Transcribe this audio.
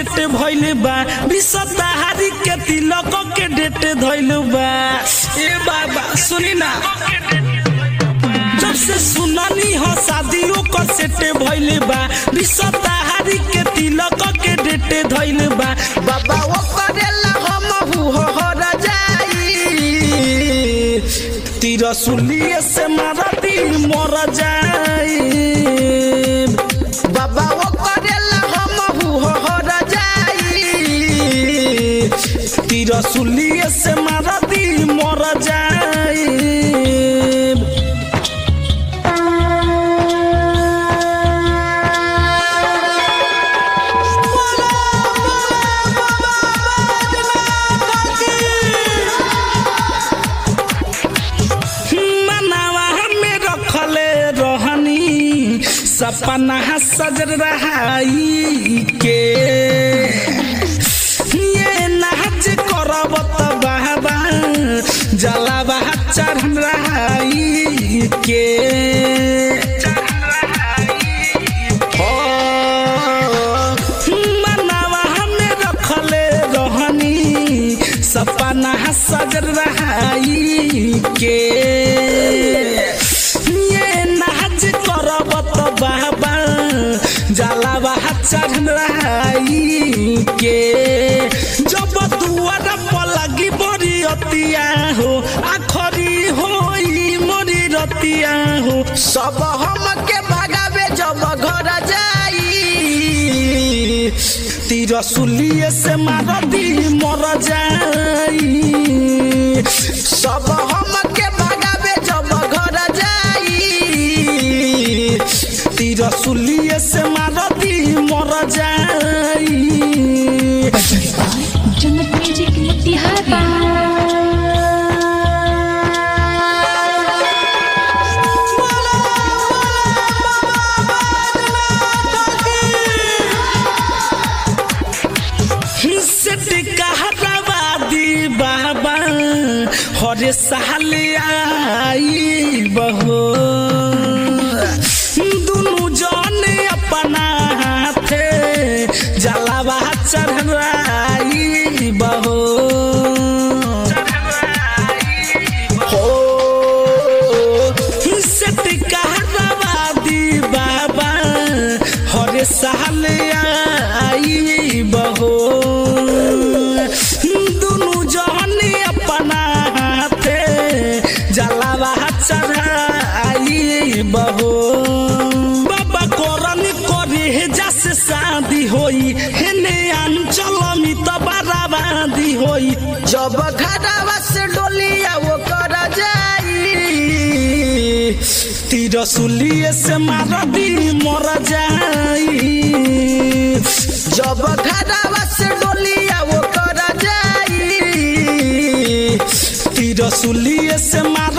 set भइल बा विषताहारी के तिलक के डेट धइल बा ए बाबा सुनी ना जब से सुनानी हो शादियों का सेट भइल बा विषताहारी के तिलक के डेट धइल बा बाबा वो करेला हम हो जाई तिरसुलिए से मारा दिल मर जाई बाबा वो करेला हम हो जाई तिरसुलिए से मारा दिल मर जाई मनावा में रखले रहनी सपना सजर रहाई के ये नाच करब त बाबा जलावा चढ़ रहाई के हो, मनावा में रखले रहनी सपना सजर रहाई के ये नाच करब त बाबा जलावा चढ़ रहाई के जब दुआर पर लगी बड़ी अतिया हो आखरी होई मोरी रतिया हो सब हम के भगावे जब घर जाई तिरसुलिए से मार दी मर जाई सब हम के भगावे जब घर जाई तिरसुलिए से मार दी मर जाई जन्नत म्यूजिक मोतिहारी सेट कहराबादी बाबा हरे साल आई बहो दुनु जन अपना हाथे जलावा चढ़ाई बहो हो सेट कहराबादी बाबा हरे साल आई बहो दुनु जहन अपना हाथे जलावा चढ़ाई बहो बाबा करन करे जस शादी होई हेने अंचल में तो बराबादी होई जब घरवा से डोलिया वो कर जाई तिरसुलिए से मार दी मर जाई जब घरवा से डोलिया वो कर जाई तिरसुलिए से मार